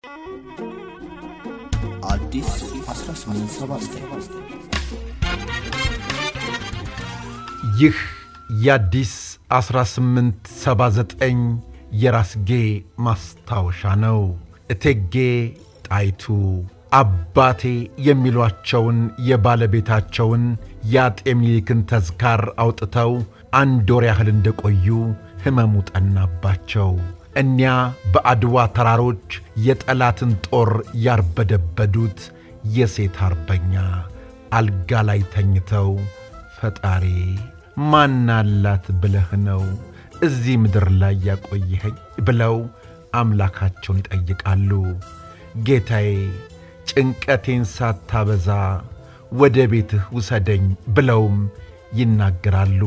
አዲስ 1879 ይህ የአዲስ 1879 የራስጌ ማስታወሻ ነው። እቴጌ ጣይቱ አባቴ የሚሏቸውን የባለቤታቸውን የአጤ ምኒልክን ተዝካር አውጥተው አንድ ወር ያህል እንደቆዩ ሕመሙ ጠናባቸው። እኒያ በአድዋ ተራሮች የጠላትን ጦር ያርበደበዱት የሴት አርበኛ አልጋ ላይ ተኝተው ፈጣሪ ማናላት ብለህ ነው እዚህ ምድር ላይ ያቆየኸኝ ብለው አምላካቸውን ይጠይቃሉ። ጌታዬ ጭንቀቴን ሳታበዛ ወደ ቤትህ ውሰደኝ ብለውም ይናገራሉ።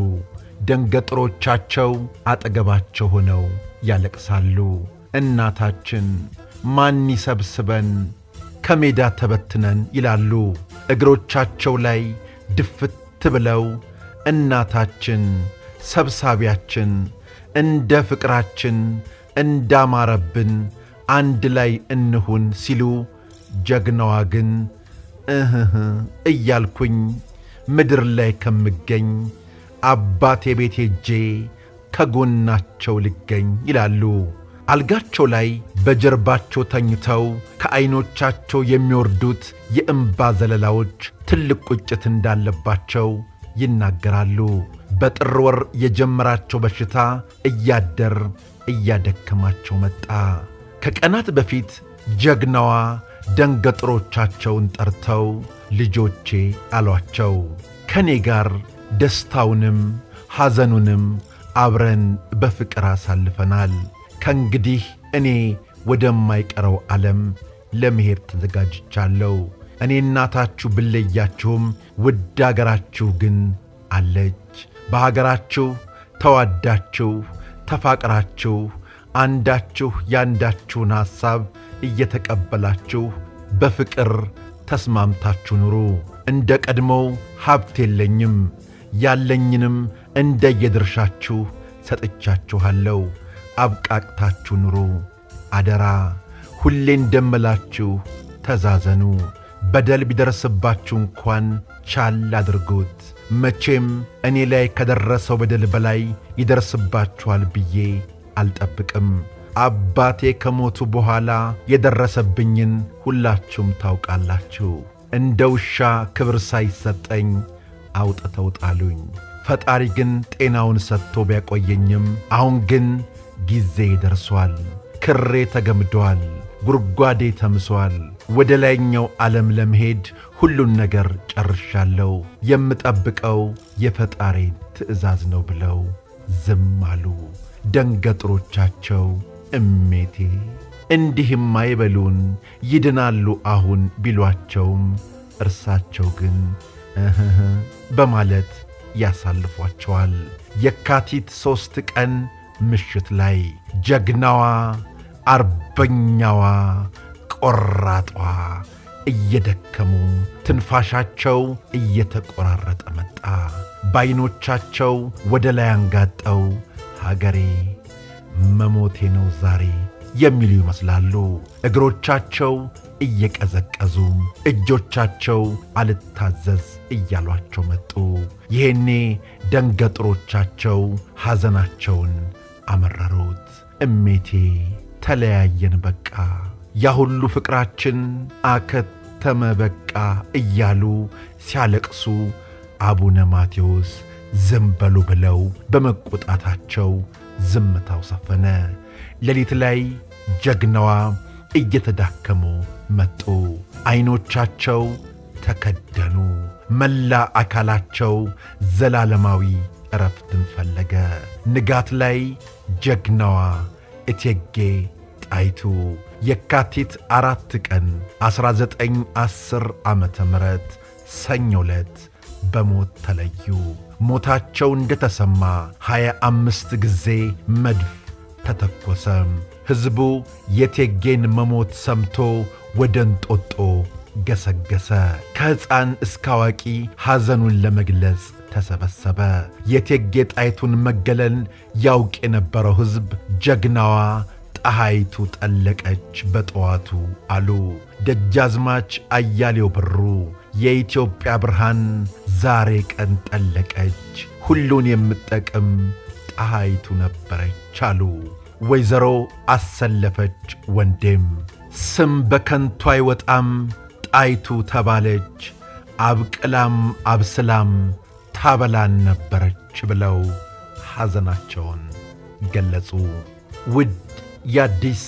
ደንገጥሮቻቸው አጠገባቸው ሆነው ያለቅሳሉ። እናታችን ማን ይሰብስበን ከሜዳ ተበትነን ይላሉ። እግሮቻቸው ላይ ድፍት ብለው እናታችን ሰብሳቢያችን እንደ ፍቅራችን እንዳማረብን አንድ ላይ እንሁን ሲሉ ጀግናዋ ግን እህህ እያልኩኝ ምድር ላይ ከምገኝ አባቴ ቤት ሄጄ ከጎናቸው ልገኝ ይላሉ። አልጋቸው ላይ በጀርባቸው ተኝተው ከዐይኖቻቸው የሚወርዱት የእምባ ዘለላዎች ትልቅ ቁጭት እንዳለባቸው ይናገራሉ። በጥር ወር የጀመራቸው በሽታ እያደር እያደከማቸው መጣ። ከቀናት በፊት ጀግናዋ ደንገጥሮቻቸውን ጠርተው ልጆቼ አሏቸው፣ ከእኔ ጋር ደስታውንም ሐዘኑንም አብረን በፍቅር አሳልፈናል። ከእንግዲህ እኔ ወደማይቀረው ዓለም ለመሄድ ተዘጋጅቻለሁ። እኔ እናታችሁ ብለያችሁም ውድ አገራችሁ ግን አለች። በሀገራችሁ ተዋዳችሁ ተፋቅራችሁ አንዳችሁ ያንዳችሁን ሐሳብ እየተቀበላችሁ በፍቅር ተስማምታችሁ ኑሩ። እንደ ቀድሞው ሀብት የለኝም፣ ያለኝንም እንደየድርሻችሁ ሰጥቻችኋለሁ። አብቃቅታችሁ ኑሩ። አደራ ሁሌ እንደምላችሁ ተዛዘኑ። በደል ቢደርስባችሁ እንኳን ቻል አድርጉት። መቼም እኔ ላይ ከደረሰው በደል በላይ ይደርስባችኋል ብዬ አልጠብቅም። አባቴ ከሞቱ በኋላ የደረሰብኝን ሁላችሁም ታውቃላችሁ። እንደ ውሻ ክብር ሳይሰጠኝ አውጥተው ጣሉኝ። ፈጣሪ ግን ጤናውን ሰጥቶ ቢያቆየኝም አሁን ግን ጊዜ ደርሷል። ክሬ ተገምዷል፣ ጉድጓዴ ተምሷል። ወደ ላይኛው ዓለም ለመሄድ ሁሉን ነገር ጨርሻለሁ። የምጠብቀው የፈጣሪን ትእዛዝ ነው ብለው ዝም አሉ። ደንገጥሮቻቸው እሜቴ እንዲህም አይበሉን ይድናሉ አሁን ቢሏቸውም እርሳቸው ግን እህህ በማለት ያሳልፏቸዋል። የካቲት ሦስት ቀን ምሽት ላይ ጀግናዋ አርበኛዋ ቆራጧ እየደከሙ ትንፋሻቸው እየተቆራረጠ መጣ። በዐይኖቻቸው ወደ ላይ አንጋጠው ሀገሬ መሞቴ ነው ዛሬ የሚሉ ይመስላሉ። እግሮቻቸው እየቀዘቀዙ እጆቻቸው አልታዘዝ እያሏቸው መጡ። ይሄኔ ደንገጥሮቻቸው ሐዘናቸውን አመረሩት። እሜቴ ተለያየን በቃ ያ ሁሉ ፍቅራችን አከተመ በቃ እያሉ ሲያለቅሱ አቡነ ማቴዎስ ዝም በሉ ብለው በመቆጣታቸው ዝምታው ሰፈነ። ሌሊት ላይ ጀግናዋ እየተዳከሙ መጡ። ዐይኖቻቸው ተከደኑ። መላ አካላቸው ዘላለማዊ ዕረፍትን ፈለገ። ንጋት ላይ ጀግናዋ እቴጌ ጣይቱ የካቲት አራት ቀን 1910 ዓመተ ምህረት ሰኞ ዕለት በሞት ተለዩ። ሞታቸው እንደተሰማ ሀያ አምስት ጊዜ መድፍ ተተኮሰ። ሕዝቡ የቴጌን መሞት ሰምቶ ወደ እንጦጦ ገሰገሰ። ከሕፃን እስከ አዋቂ ሐዘኑን ለመግለጽ ተሰበሰበ። የቴጌ ጣይቱን መገለል ያውቅ የነበረው ሕዝብ ጀግናዋ ፀሐይቱ ጠለቀች በጠዋቱ አሉ ደጃዝማች አያሌው ብሩ። የኢትዮጵያ ብርሃን ዛሬ ቀን ጠለቀች፣ ሁሉን የምትጠቅም ፀሐይቱ ነበረች አሉ ወይዘሮ አሰለፈች ወንዴም። ስም በከንቱ አይወጣም ጣይቱ ተባለች፣ አብቅላም አብስላም ታበላን ነበረች ብለው ሐዘናቸውን ገለጹ። ውድ የአዲስ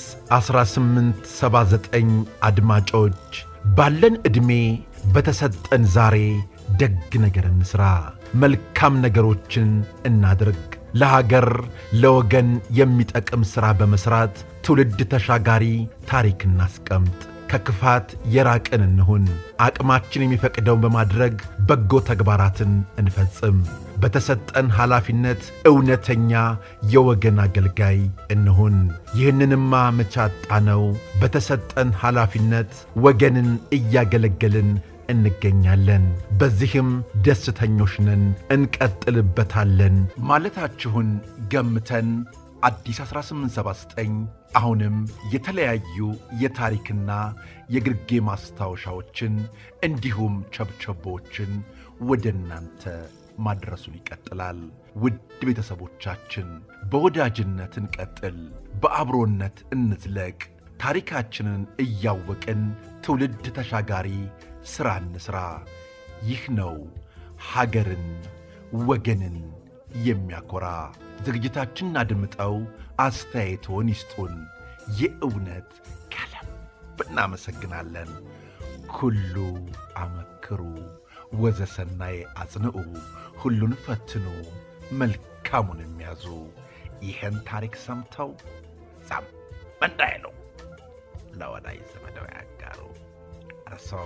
1879 አድማጮች ባለን ዕድሜ በተሰጠን ዛሬ ደግ ነገር እንሥራ፣ መልካም ነገሮችን እናድርግ። ለሀገር ለወገን የሚጠቅም ሥራ በመሥራት ትውልድ ተሻጋሪ ታሪክ እናስቀምጥ። ከክፋት የራቅን እንሁን። አቅማችን የሚፈቅደውን በማድረግ በጎ ተግባራትን እንፈጽም። በተሰጠን ኃላፊነት እውነተኛ የወገን አገልጋይ እንሁን። ይህንንማ መቻጣ ነው። በተሰጠን ኃላፊነት ወገንን እያገለገልን እንገኛለን። በዚህም ደስተኞች ነን፣ እንቀጥልበታለን ማለታችሁን ገምተን አዲስ 1879 አሁንም የተለያዩ የታሪክና የግርጌ ማስታወሻዎችን እንዲሁም ቸብቸቦችን ወደ እናንተ ማድረሱን ይቀጥላል። ውድ ቤተሰቦቻችን በወዳጅነት እንቀጥል፣ በአብሮነት እንዝለቅ። ታሪካችንን እያወቅን ትውልድ ተሻጋሪ ሥራ እንሥራ። ይህ ነው ሀገርን ወገንን የሚያኮራ። ዝግጅታችንን አድምጠው አስተያየቶን ይስጡን። የእውነት ከልብ እናመሰግናለን። ኩሉ አመክሩ ወዘሰናይ አጽንዑ፣ ሁሉን ፈትኑ መልካሙን የሚያዙ። ይህን ታሪክ ሰምተው ዛም እንዳይሉ ለወዳጅ ዘመደው ያጋሩ። እርሰው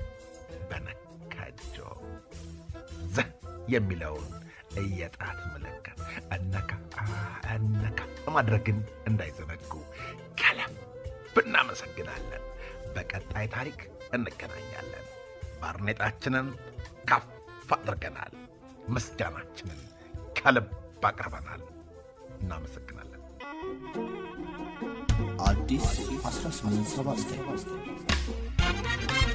በነካጆ ዘ የሚለውን የጣት ምልክት እነካ እነካ ማድረግን እንዳይዘነጉ ከልብ እናመሰግናለን። በቀጣይ ታሪክ እንገናኛለን። ባርኔጣችንን ከፍ አድርገናል። ምስጋናችንን ከልብ አቅርበናል። እናመሰግናለን። አዲስ 1879